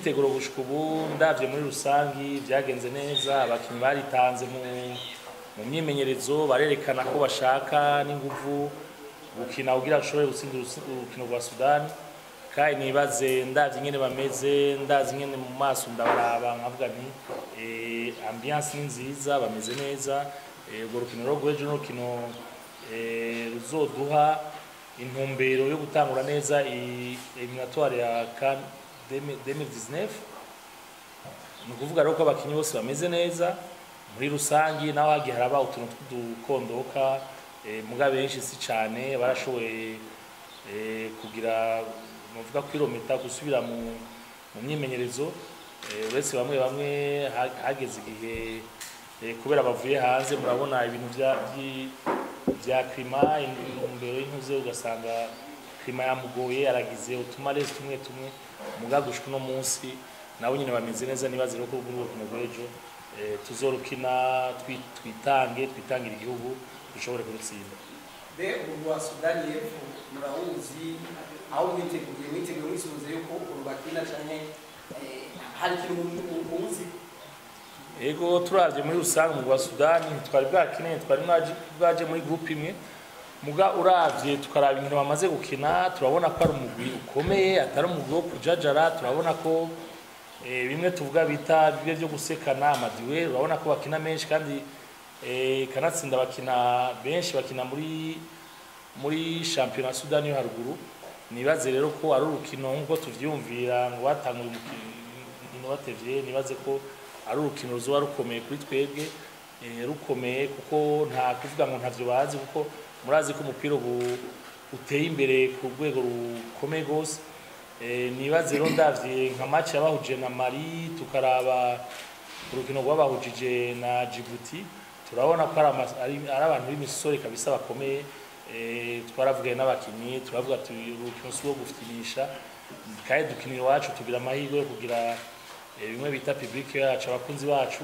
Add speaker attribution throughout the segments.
Speaker 1: imyiteguro gushika ubu ndavye muri rusangi byagenze neza abakinnyi baritanze mu mu myimenyerezo barerekana ko bashaka n'inguvu gukina kugira bashobore gutsinda urusi- urukino rwa sudani kandi nibaze ndavye ingene bameze ndazi ingene mu maso ndabaraba nkavuga nti eh, ambiance ni nziza bameze neza eh, urwo rukino rwo rw'ejo n'urukino eh, ruzoduha intumbero yo gutangura neza i- eliminatoire ya CAN 2019 ni ukuvuga rero ko abakinnyi bose bameze neza muri rusangi naho hagiye haraba utuntu tw'udukondoka eh, muga benshi si cyane barashoboye eh, kugira muvuga kwirometa gusubira mu mu myimenyerezo eh, uretse bamwe bamwe ha- hageze igihe eh, kubera bavuye hanze murabona ibintu bya byi- bya klima intumbero y'intuze ugasanga klima yamugoye aragize utumarezi tumwe tumwe muga gushika uno munsi nabo nyine bameze neza nibaze rero ko muri urwo rukino rw'ejo eh, tuzorukina twi- twitange twitangira igihugu dushobore kurutsinda
Speaker 2: be ubu wa sudani y'epfo murawuzi aho mwiteguye mwiteguye mwisubize yuko uru bakina canke eh, hari ikintu mu- mu- muzi
Speaker 1: Ego turavye muri rusange mu rwa Sudani ntitwari bwakeneye twari mwaje bwaje muri groupe imwe muga uravye tukaraba inkino bamaze gukina turabona ko ari umugwi ukomeye atari umugwi wo kujajara turabona ko eh, bimwe tuvuga bita bibe byo gusekana amadiwe urabona ko bakina menshi kandi eh, kanatsinda bakina benshi bakina muri muri shampiyona Sudani yo haruguru nibaze rero ko ari urukino nk'uko tuvyumvira ngo batanguye umukino batevye nibaze ko ari urukino ruzoba rukomeye kuri twebwe eh, rukomeye kuko nta kuvuga ngo ntavyo bazi kuko murazi ko umupira ubu uteye imbere ku rwego rukomeye rwose Eh, nibaze rero ndavye nka match yabahuje na Mali tukaraba urukino rwabahujije na Djibouti turabona ko ari ama- ari ari abantu b'imisore kabisa bakomeye eh, twaravugaye n'abakinyi turavuga tuti urukino si urwo gufinisha kandi dukina iwacu tugira amahirwe yo kugira eh, bimwe bita public yacu abakunzi bacu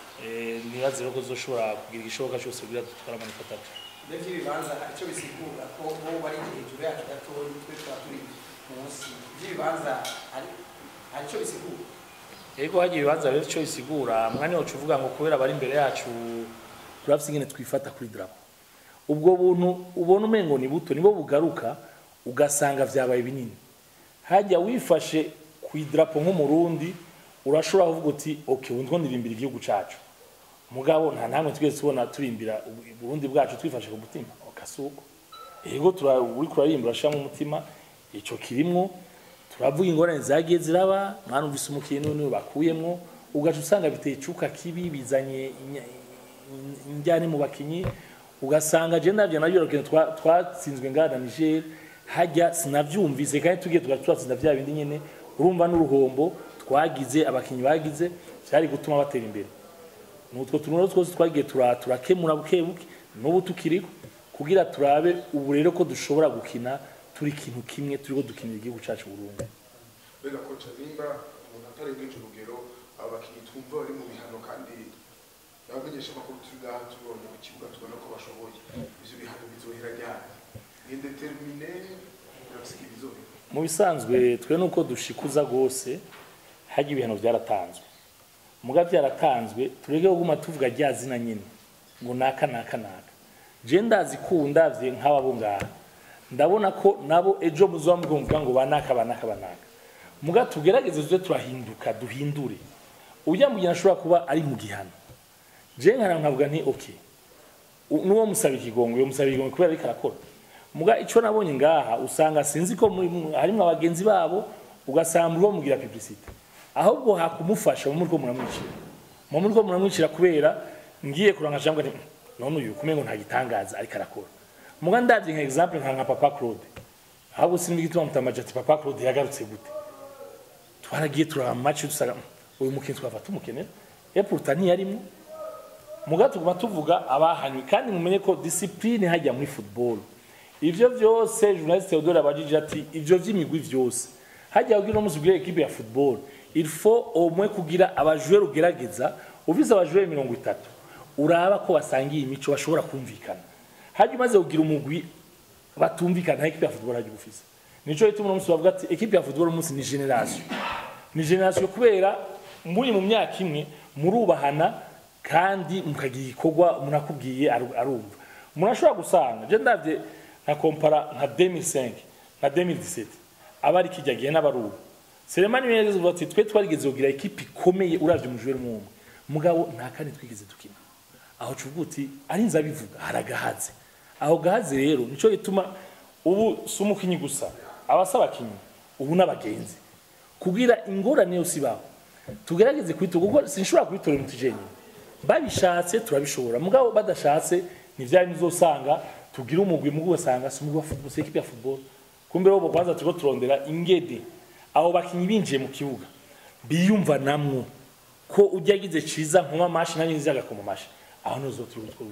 Speaker 1: eh, nibaze rero ko tuzoshobora kugira igishoboka cyose kugira dutware amanota atatu
Speaker 2: be vy'ibibanza hari ico bisigura ko bo bari hejuru yacu gatoyi twe tuba turi munsi vy'ibibanza hari hari ico bisigura
Speaker 1: Ego hagiye ibibanza rero icyo bisigura mwanya wacu uvuga ngo kubera bari imbere yacu turafite ingene twifata kuri drapo ubwo buntu ubona umengo ni buto nibo bugaruka ugasanga vyabaye binini hajya wifashe ku idrapo nk'umurundi urashobora kuvuga uti okay ubu ndiko ndirimbira igihugu cacu mugabo nta namwe twese tubona turimbira ubu- uburundi bwacu twifashe ku mutima okasuko ego tura uri kurarimbira urashiramo umutima ico kirimwo turavuga ingorane zagiye ziraba mwanumvise umukino niwe bakuyemwo ugaca usanga biteye icuka kibi bizanye inya- injyane mu bakinyi ugasanga je navyo navyo rukino twa- twatsinzwe ngana Niger hajya sinavyumvise kandi tugiye tugaca twatsinda vya bindi nyene urumva n'uruhombo twagize abakinyi bagize vyari gutuma batera imbere nutwo tuntu twose twagiye tura- turakemura buke buke n'ubu tukiriko kugira turabe ubu rero ko dushobora gukina turi ikintu kimwe turiko dukinira igihugu cacu Burundi
Speaker 3: mbega koca nimba umuntu atarengeje urugero abo bakinnyi twumva bari mu bihano kandi abamenyesha amakuru turi ngaha tubonye ku kibuga tubona ko bashoboye ivyo bihano bizohera ryari ni indetermine urabisiga ibizohera
Speaker 1: mu bisanzwe twe nuko dushikuza gose hajya ibihano byaratanzwe muga byaratanzwe tureke kuguma tuvuga rya zina nyine ngo naka naka naka je ndazi kundavye nk'aba bo ngaha ndabona ko nabo ejo muzoba mvuga ngo banaka banaka banaka muga tugerageze tuze turahinduka duhindure ujya mu gihe ashobora kuba ari mu gihano je nkana nkavuga nti okay U- nuwo musaba ikigongo yo musaba ikigongo kubera ariko arakora muga ico nabonye ngaha usanga sinzi ko muri mu- harimwo abagenzi babo ugasanga muri mugira publicité ahubwo hakumufasha mu muri ko muramwicira mu muri ko muramwicira kubera ngiye kuranga jambwa nti none uyu kumengo nta gitangaza ariko arakora muga ndavye nka example nka nka papa Claude ahubwo sinzi igituma mutamaje ati papa Claude yagarutse gute twaragiye turaba match dusaga uyu mukinyi twafata umukenera et pourtant ntiyarimwo muga tuguma tuvuga abahanywe kandi mumenye ko discipline hajya muri football ivyo vyose journaliste Theodore abajije ati ivyo vy'imigwi vyose hajya kugira umunsi ubwire equipe ya football il faut au moins kugira abajoueur ugerageza uvize abajoueur mirongo itatu uraba ko basangiye imico bashobora kumvikana hajya umaze kugira umugwi batumvikana equipe ya football hajya ugufise nico gituma uno munsi bavuga ati equipe ya football umunsi ni generation ni generasiyo kubera muri mu myaka imwe murubahana kandi mukagira igikorwa umuntu akubwiye aru- arumva umuntu ashobora gusanga je ndavye nka kompara nka 2005 nka 2017 abari kijya gihe n'abaruba Selemani Menezes uvuga ati twe twarigeze kugira ekipi ikomeye uravye umujwe n'umwe mugabo nta kandi twigeze dukina aho cuvuga uti ari nza bivuga haragahaze aho gahaze rero nico gituma ubu si umukinyi gusa abasaba abakinyi ubu n'abagenzi kugira ingorane yose ibaho tugerageze kubitora kuko sinshobora kubitora mu tujenye babishatse turabishobora mugabo badashatse ni vya bindi uzosanga tugira umugwi mugu ugasanga si umugwi wa football si ekipe ya football kumbe bo kwanza turiko turondera ingede abo bakinyi binjiye mu kibuga biyumva namwo ko ujya agize ciza nkoma amashi nanjye nzi agakoma amashi aho nizo turi gutwara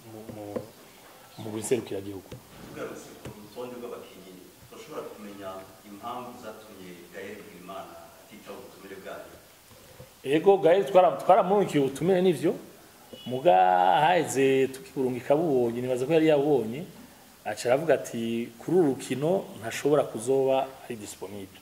Speaker 1: mu biserukira gihugu
Speaker 4: tugarutse ku rutonde rw'abakinnyi turashobora kumenya impamvu zatumye gael bigirimana atitaba ubutumire bwayo
Speaker 1: ego gael twara twaramurikiye ubutumire nivyo muga haheze tukiburunga ikabubonye nibaza ko yari yabonye aca aravuga ati kuri uru rukino ntashobora kuzoba ari disponible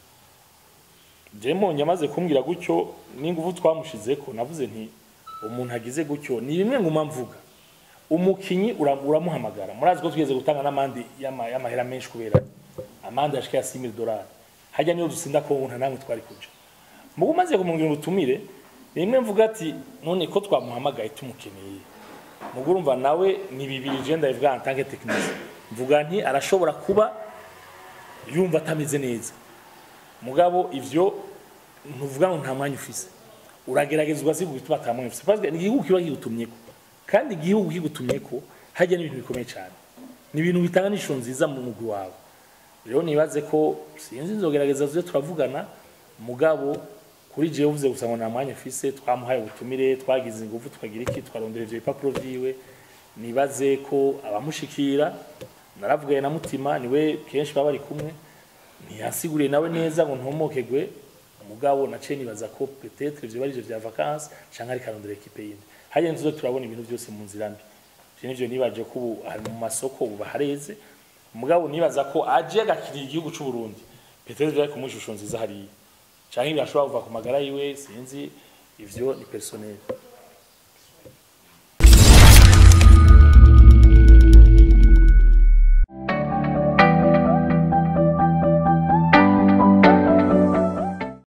Speaker 1: je mbonye amaze kumbwira gutyo n'ingufu twamushizeko navuze nti umuntu agize gutyo ni bimwe nguma mvuga umukinyi ura- uramuhamagara murazi ko twigeze gutanga n'amandi y'ama- y'amahera menshi kubera amande ashika ya 6000 dollars hajya niyo dusinda ko nta namwe twari kuja mugu maze kumubwira ubutumire rimwe mvuga ati none ko twamuhamagaye tumukeneye mugu urumva nawe ni bibiri je ndabivuga en tant que technicien mvuga nti arashobora kuba yumva atameze neza mugabo ivyo ntuvuga ngo nta mwanya ufise uragerageza ugasiga bituma ata mwanya ufise parce que ni igihugu kiba kigutumyeko kandi igihugu kigutumyeko hajya n'ibintu bikomeye cyane ni ibintu bitanga n'ishusho nziza mu mugwi wawe rero nibaze ko sinzi nzogerageza tuze turavugana mugabo kuri jewe uvuze gusa ngo nta mwanya ufise twamuhaye ubutumire twagize ingufu twagira iki twarondera ivyo bipapuro vyiwe nibaze ko abamushikira naravuganye na mutima niwe kenshi baba bari kumwe ntiyasiguriye nawe neza ngo ntomokegwe umugabo naciye nibaza ko peut-être ivyo bari ivyo vya vacances canke ariko arondera ekipe yindi hariya tuzo turabona ibintu byose mu nzira mbi ivyo nivyo nibaje ko ubu ari mu masoko ubu hareze umugabo nibaza ko aje agakirira igihugu c'u Burundi peut-être vyari kumuha ishusho nziza hariya canke birashobora kuva ku magara yiwe sinzi ivyo ni personnel